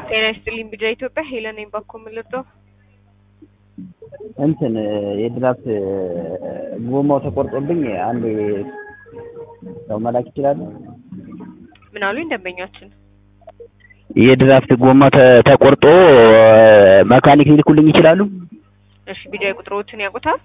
ጤና ይስጥልኝ ቢጃ ኢትዮጵያ ሄለን ነኝ ባኮ የምልርዳው እንትን የድራፍት ጎማው ተቆርጦብኝ አንድ ሰው መላክ ይችላሉ? ምን አሉኝ ደንበኛችን የድራፍት ጎማ ተቆርጦ መካኒክ ሊልኩልኝ ይችላሉ? እሺ ቢጃ ቁጥሮችን ያውቁታል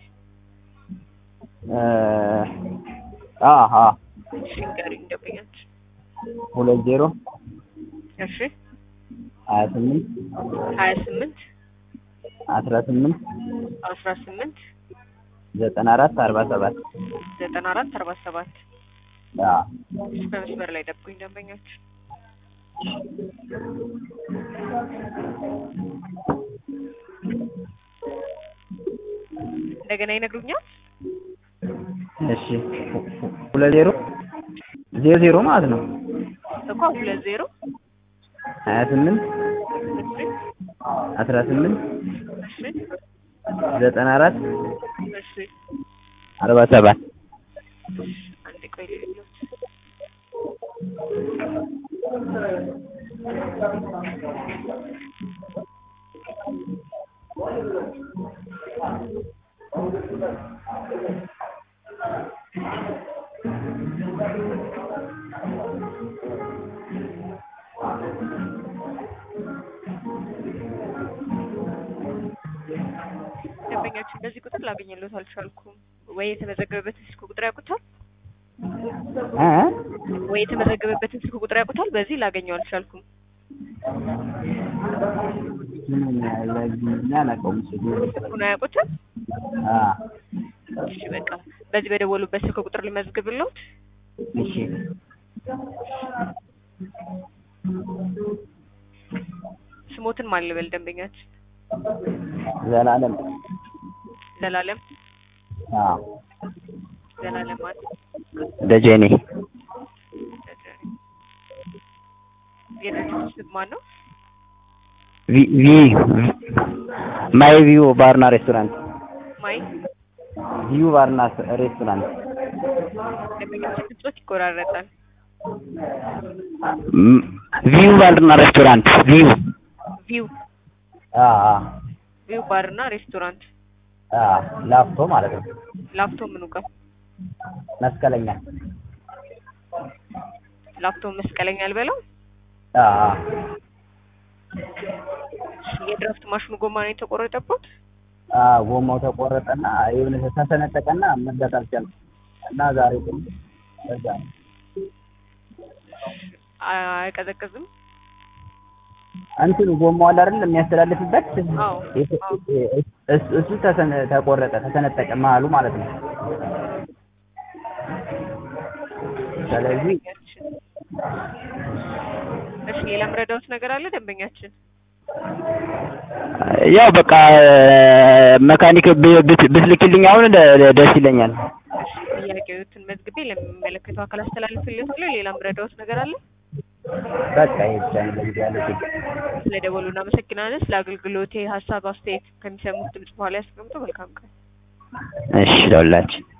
አሀ እሺ ንገሪኝ ደንበኛችን ሁለት ዜሮ እሺ ሀያ ስምንት ሀያ ስምንት አስራ ስምንት አስራ ስምንት ዘጠና አራት አርባ ሰባት ዘጠና አራት አርባ ሰባት በመስመር ላይ ደብቁኝ ደንበኛችን እንደገና ይነግሩኛል እሺ ሁለት ዜሮ ዜሮ ዜሮ ማለት ነው እኮ ሁለት ዜሮ ሀያ ስምንት እሺ አስራ ስምንት እሺ ዘጠና አራት እሺ አርባ ሰባት አንዴ ቆይ ልዩት ደንበኛችን በዚህ ቁጥር ላገኘሎት አልቻልኩም። ወይ የተመዘገበበትን ስልክ ቁጥር ያውቁታል? እ ወይ የተመዘገበበትን ስልክ ቁጥር ያውቁታል? በዚህ ላገኘው አልቻልኩም። አላውቀውም ስልኩን አያውቁትም? አ እሺ በቃ በዚህ በደወሉበት ስልክ ቁጥር ልመዝግብልዎት። እሺ ስሞትን ማን ልበል ደንበኛችን? ዘላለም ዘላለም አ ዘላለም ማለት ደጀኔ የድርጅቱ ስም ማን ነው? ቪ ቪ ማይ ቪው ባርና ሬስቶራንት ማይ ቪው ባርና ሬስቶራንት ደንበኛችን ድምጾት ይቆራረጣል። ም- ቪው ባርና ሬስቶራንት ቪው ቪው አ አ ቪው ባርና ሬስቶራንት አ ላፍቶ ማለት ነው ላፍቶ ምኑ ጋር? መስቀለኛ ላፍቶ መስቀለኛ አልበለው። አ አ የድራፍት ማሽኑ ጎማ ነው የተቆረጠበት። አ ጎማው ተቆረጠና የሆነ ተሰነጠቀና መግዛት አልቻልኩም እና ዛሬ ግን በዛ ነው። አይቀዘቅዝም። እንትኑ ጎማው አለ አይደል የሚያስተላልፍበት አዎ የት- አዎ። እሱ እሱ ተሰነ- ተቆረጠ ተሰነጠቀ መሀሉ ማለት ነው። ስለዚህ እሺ ሌላ ምረዳውት ነገር አለ ደንበኛችን? ያው በቃ መካኒክ ብ- ብት- ብትልክልኝ አሁን ደ- ደስ ይለኛል። እሺ ጥያቄዎትን መዝግቤ ለሚመለከተው አካል አስተላልፍልዎታለሁ። ሌላ ምረዳውት ነገር አለ? በቃ ይሄ ብቻ ነው ለጊዜ ያለ ችግር። ስለ ደወሉ እናመሰግናለን። ስለ አገልግሎቴ ሀሳብ አስተያየት ከሚሰሙት ድምጽ በኋላ ያስቀምጡ። መልካም ቀን። እሺ ለሁላችን